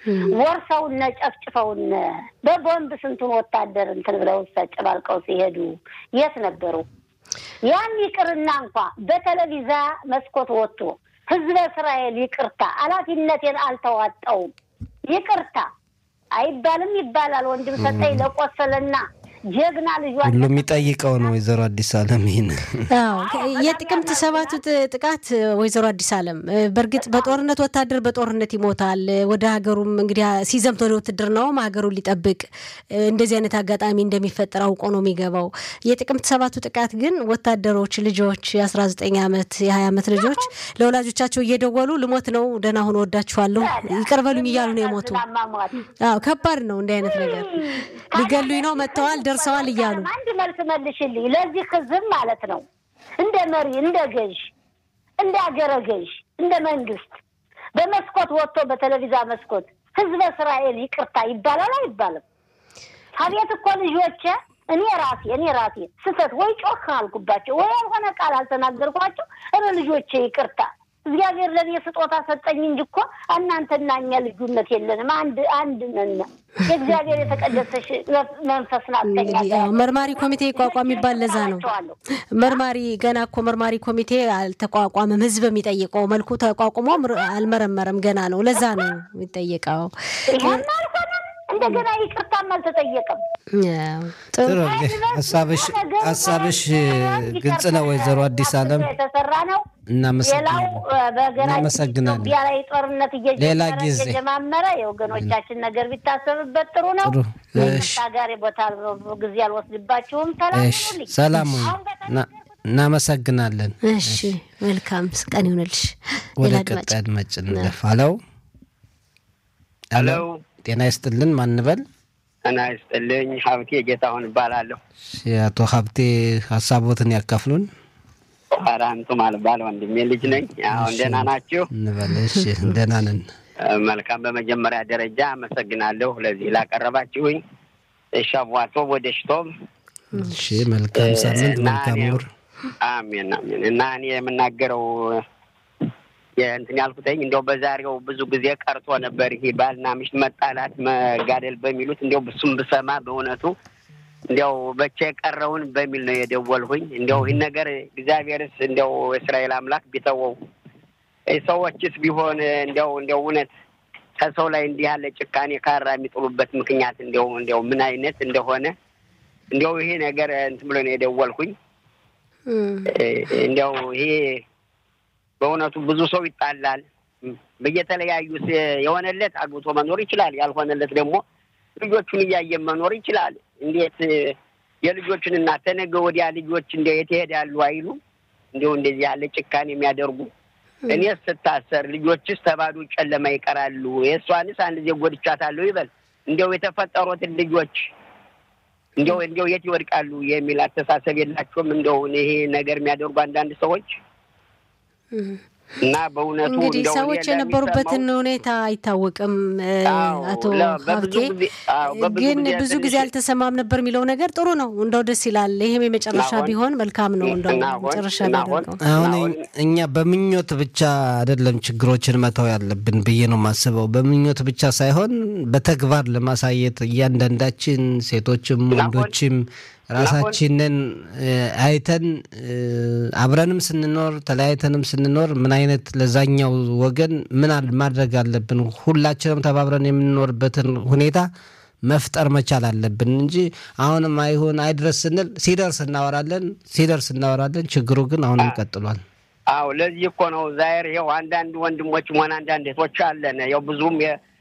ወርሰውነ ጨፍጭፈውነ በቦምብ ስንቱን ወታደር እንትን ብለው ጨባልቀው ሲሄዱ የት ነበሩ? ያን ይቅርና እንኳ በቴሌቪዛ መስኮት ወጥቶ ህዝበ እስራኤል ይቅርታ ኃላፊነቴን አልተዋጣውም ይቅርታ አይባልም ይባላል። ወንድም ሰጠኝ ለቆሰለና ጀግና ልጇ ሁሉ የሚጠይቀው ነው። ወይዘሮ አዲስ አለም ይህን የጥቅምት ሰባቱ ጥቃት ወይዘሮ አዲስ አለም በእርግጥ በጦርነት ወታደር በጦርነት ይሞታል። ወደ ሀገሩም እንግዲህ ሲዘምት ወደ ውትድርናውም ሀገሩን ሊጠብቅ እንደዚህ አይነት አጋጣሚ እንደሚፈጠር አውቆ ነው የሚገባው። የጥቅምት ሰባቱ ጥቃት ግን ወታደሮች ልጆች የ19 ዓመት የ20 ዓመት ልጆች ለወላጆቻቸው እየደወሉ ልሞት ነው ደህና ሁኑ ወዳችኋለሁ ይቅር በሉኝ እያሉ ነው የሞቱ። አዎ ከባድ ነው እንዲህ አይነት ነገር ሊገሉኝ ነው መጥተዋል ደርሰዋል እያሉ አንድ መልስ መልሽልኝ። ለዚህ ህዝብ ማለት ነው እንደ መሪ፣ እንደ ገዥ፣ እንደ አገረ ገዥ፣ እንደ መንግስት በመስኮት ወጥቶ በቴሌቪዛ መስኮት ህዝበ እስራኤል ይቅርታ ይባላል አይባልም? አቤት እኮ ልጆቼ እኔ ራሴ እኔ ራሴ ስህተት ወይ ጮክ አልኩባቸው ወይ ያልሆነ ቃል አልተናገርኳቸው። እረ ልጆቼ ይቅርታ እግዚአብሔር ለእኔ ስጦታ ሰጠኝ እንጂ እኮ እናንተና እኛ ልዩነት የለንም። አንድ አንድ ነን። የእግዚአብሔር የተቀደሰሽ መንፈስ ናተኛ መርማሪ ኮሚቴ ይቋቋም ይባል ለዛ ነው። መርማሪ ገና እኮ መርማሪ ኮሚቴ አልተቋቋመም። ህዝብ የሚጠይቀው መልኩ ተቋቁሞ አልመረመረም። ገና ነው። ለዛ ነው የሚጠየቀው። ይህም አልሆነም። እንደገና ይቅርታም አልተጠየቀም። ጥሩ ሀሳብሽ ሀሳብሽ ግልጽ ነው ወይዘሮ አዲስ አለም የተሰራ ነው። ሌላው በሀገራችን ኢትዮጵያ ላይ ጦርነት ሌላ ጊዜ እየጀማመረ የወገኖቻችን ነገር ቢታሰብበት ጥሩ ነው። ታጋሪ ቦታ ጊዜ አልወስድባችሁም። እሺ፣ ሰላም እናመሰግናለን። እሺ፣ መልካም ቀን ይሆንልሽ። ወደ ቀጣይ አድማጭ እንለፍ። አለው ሄሎ፣ ጤና ይስጥልን። ማንበል ጤና ይስጥልኝ። ሀብቴ ጌታሁን እባላለሁ። አቶ ሀብቴ ሀሳቦትን ያካፍሉን። ኧረ አንቱም አልባል ወንድሜ ልጅ ነኝ። አሁን ደህና ናችሁ? እንበል። እሺ ደህና ነን። መልካም። በመጀመሪያ ደረጃ አመሰግናለሁ ለዚህ ላቀረባችሁኝ። ሻቧቶ ወደ ሽቶም። እሺ መልካም ሳምንት፣ መልካም ወር። አሜን አሜን። እና እኔ የምናገረው እንትን ያልኩትኝ እንዲያው በዛሬው ብዙ ጊዜ ቀርቶ ነበር ይሄ ባልና ሚስት መጣላት መጋደል በሚሉት እንዲያው ብሱም ብሰማ በእውነቱ እንዲያው በቻ የቀረውን በሚል ነው የደወልሁኝ። እንዲያው ይህን ነገር እግዚአብሔርስ እንዲያው የእስራኤል አምላክ ቢተወው ሰዎችስ ቢሆን እንዲያው እንዲያው እውነት ከሰው ላይ እንዲህ ያለ ጭካኔ ካራ የሚጥሉበት ምክንያት እንዲያው እንዲያው ምን አይነት እንደሆነ እንዲያው ይሄ ነገር እንትን ብሎ ነው የደወልኩኝ። እንዲያው ይሄ በእውነቱ ብዙ ሰው ይጣላል። በየተለያዩ የሆነለት አግብቶ መኖር ይችላል፣ ያልሆነለት ደግሞ ልጆቹን እያየን መኖር ይችላል። እንዴት የልጆችን እናት ተነገ ወዲያ ልጆች እንደ የት ይሄዳሉ አይሉ እንዲሁ እንደዚህ ያለ ጭካኔ የሚያደርጉ እኔስ ስታሰር ልጆችስ ተባዶ ጨለማ ይቀራሉ፣ የእሷንስ አንድ ጊዜ ጎድቻታለሁ ይበል እንዲያው የተፈጠሩትን ልጆች እንዲያው እንዲያው የት ይወድቃሉ የሚል አስተሳሰብ የላቸውም። እንደው ይሄ ነገር የሚያደርጉ አንዳንድ ሰዎች እና በእውነቱ እንግዲህ ሰዎች የነበሩበትን ሁኔታ አይታወቅም። አቶ ሀብቴ ግን ብዙ ጊዜ አልተሰማም ነበር የሚለው ነገር ጥሩ ነው። እንደው ደስ ይላል። ይህም የመጨረሻ ቢሆን መልካም ነው። እንደው መጨረሻ ቢያደርገው አሁን እኛ በምኞት ብቻ አይደለም ችግሮችን መተው ያለብን ብዬ ነው የማስበው። በምኞት ብቻ ሳይሆን በተግባር ለማሳየት እያንዳንዳችን ሴቶችም ወንዶችም ራሳችንን አይተን አብረንም ስንኖር ተለያይተንም ስንኖር ምን አይነት ለዛኛው ወገን ምን ማድረግ አለብን፣ ሁላችንም ተባብረን የምንኖርበትን ሁኔታ መፍጠር መቻል አለብን እንጂ አሁንም አይሁን አይድረስ ስንል ሲደርስ እናወራለን፣ ሲደርስ እናወራለን። ችግሩ ግን አሁንም ቀጥሏል። አዎ ለዚህ እኮ ነው ዛሬ ይኸው አንዳንድ ወንድሞችም ሆነ አንዳንድ እህቶች አለን ያው ብዙም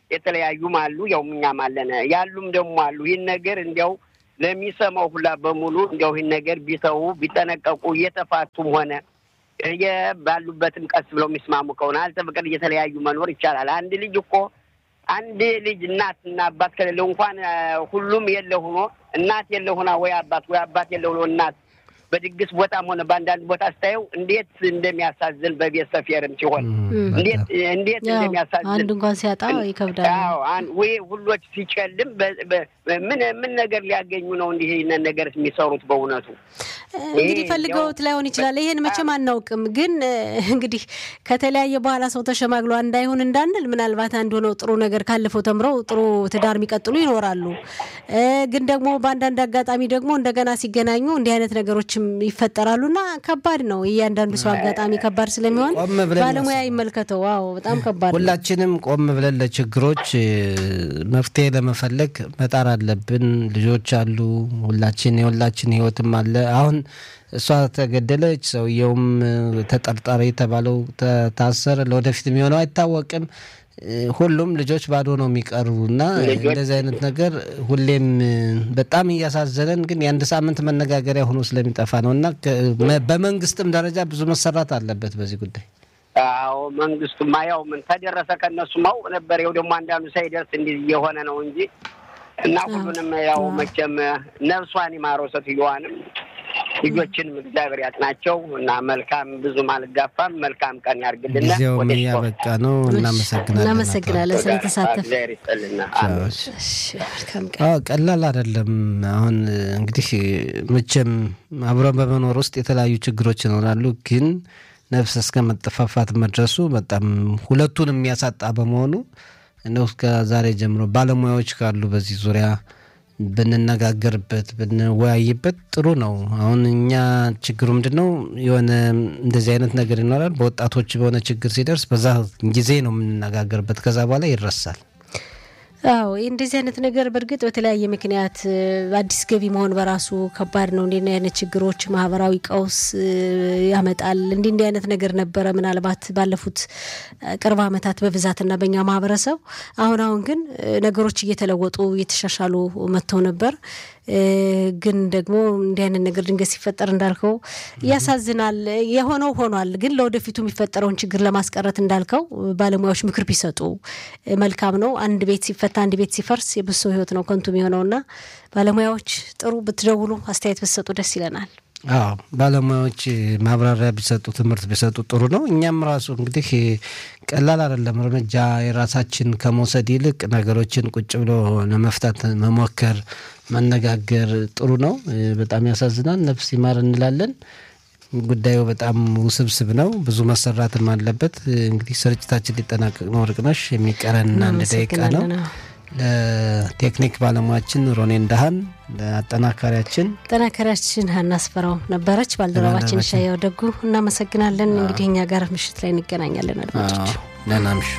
የተለያዩም አሉ፣ ያው እኛም አለን ያሉም ደግሞ አሉ። ይህን ነገር እንዲያው ለሚሰማው ሁላ በሙሉ እንዲያው ይህን ነገር ቢተዉ ቢጠነቀቁ፣ እየተፋቱም ሆነ ባሉበትም ቀስ ብለው የሚስማሙ ከሆነ አልተፈቀደ እየተለያዩ መኖር ይቻላል። አንድ ልጅ እኮ አንድ ልጅ እናት እና አባት ከሌለው እንኳን ሁሉም የለ ሆኖ እናት የለ ሆና ወይ አባት ወይ አባት የለ ሆኖ እናት በድግስ ቦታም ሆነ በአንዳንድ ቦታ ስታየው እንዴት እንደሚያሳዝን በቤት ሰፌርም ሲሆን እንዴት እንዴት እንደሚያሳዝን አንድ እንኳን ሲያጣ ይከብዳል። ወይ ሁሎች ሲጨልም ምን ምን ነገር ሊያገኙ ነው እንዲህ ይህንን ነገር የሚሰሩት? በእውነቱ እንግዲህ ፈልገውት ላይሆን ይችላል። ይሄን መቼም አናውቅም። ግን እንግዲህ ከተለያየ በኋላ ሰው ተሸማግሎ እንዳይሆን እንዳንል ምናልባት አንድ ሆነው ጥሩ ነገር ካለፈው ተምረው ጥሩ ትዳር የሚቀጥሉ ይኖራሉ። ግን ደግሞ በአንዳንድ አጋጣሚ ደግሞ እንደገና ሲገናኙ እንዲህ አይነት ነገሮችም ይፈጠራሉ እና ከባድ ነው። እያንዳንዱ ሰው አጋጣሚ ከባድ ስለሚሆን ባለሙያ ይመልከተው። ዋው በጣም ከባድ ነው። ሁላችንም ቆም ብለን ለችግሮች መፍትሄ ለመፈለግ መጣር አለብን። ልጆች አሉ፣ ሁላችን የሁላችን ህይወትም አለ። አሁን እሷ ተገደለች፣ ሰውየውም ተጠርጣሪ የተባለው ታሰረ። ለወደፊት የሚሆነው አይታወቅም። ሁሉም ልጆች ባዶ ነው የሚቀሩ እና እንደዚህ አይነት ነገር ሁሌም በጣም እያሳዘነን ግን የአንድ ሳምንት መነጋገሪያ ሆኖ ስለሚጠፋ ነው እና በመንግስትም ደረጃ ብዙ መሰራት አለበት በዚህ ጉዳይ። አዎ መንግስቱማ ያው ምን ተደረሰ ከእነሱ ማው ነበር። ይኸው ደግሞ አንዳንዱ ሳይደርስ እንዲህ እየሆነ ነው እንጂ እና ሁሉንም ያው መቼም ነፍሷን ይማረው ሴትዮዋንም ልጆችንም እግዚአብሔር ያጥናቸው እና መልካም ብዙም አልጋፋም። መልካም ቀን ያርግልና ጊዜውም እያበቃ ነው። እናመሰግናለን። እናመሰግናለን ስለተሳተፍ እግዚአብሔር ይስጥልና። ቀላል አይደለም። አሁን እንግዲህ መቼም አብረን በመኖር ውስጥ የተለያዩ ችግሮች ይኖራሉ ግን ነፍስ እስከ መጠፋፋት መድረሱ በጣም ሁለቱን የሚያሳጣ በመሆኑ እንደው እስከ ዛሬ ጀምሮ ባለሙያዎች ካሉ በዚህ ዙሪያ ብንነጋገርበት ብንወያይበት ጥሩ ነው። አሁን እኛ ችግሩ ምንድን ነው? የሆነ እንደዚህ አይነት ነገር ይኖራል። በወጣቶች በሆነ ችግር ሲደርስ በዛ ጊዜ ነው የምንነጋገርበት፣ ከዛ በኋላ ይረሳል። አዎ እንደዚህ አይነት ነገር በእርግጥ በተለያየ ምክንያት አዲስ ገቢ መሆን በራሱ ከባድ ነው። እንዲህ አይነት ችግሮች ማህበራዊ ቀውስ ያመጣል። እንዲህ እንዲህ አይነት ነገር ነበረ ምናልባት ባለፉት ቅርብ ዓመታት በብዛትና በእኛ ማህበረሰብ። አሁን አሁን ግን ነገሮች እየተለወጡ እየተሻሻሉ መጥተው ነበር። ግን ደግሞ እንዲህ አይነት ነገር ድንገት ሲፈጠር እንዳልከው ያሳዝናል። የሆነው ሆኗል። ግን ለወደፊቱ የሚፈጠረውን ችግር ለማስቀረት እንዳልከው ባለሙያዎች ምክር ቢሰጡ መልካም ነው። አንድ ቤት ሲፈታ አንድ ቤት ሲፈርስ የብዙ ሰው ህይወት ነው ከንቱ የሚሆነውና ባለሙያዎች ጥሩ ብትደውሉ አስተያየት ብትሰጡ ደስ ይለናል። አዎ ባለሙያዎች ማብራሪያ ቢሰጡ ትምህርት ቢሰጡ ጥሩ ነው። እኛም ራሱ እንግዲህ ቀላል አይደለም እርምጃ የራሳችን ከመውሰድ ይልቅ ነገሮችን ቁጭ ብሎ ለመፍታት መሞከር መነጋገር ጥሩ ነው። በጣም ያሳዝናል። ነፍስ ይማር እንላለን። ጉዳዩ በጣም ውስብስብ ነው። ብዙ መሰራትም አለበት። እንግዲህ ስርጭታችን ሊጠናቀቅ ነው። ወርቅነሽ የሚቀረን አንድ ደቂቃ ነው። ለቴክኒክ ባለሙያችን ሮኔን ዳሃን፣ ለአጠናካሪያችን አጠናካሪያችን ሀና አስፈራው ነበረች። ባልደረባችን ሻያው ደጉ እናመሰግናለን። እንግዲህ እኛ ጋር ምሽት ላይ እንገናኛለን። አድማጮች ደህና ምሹ።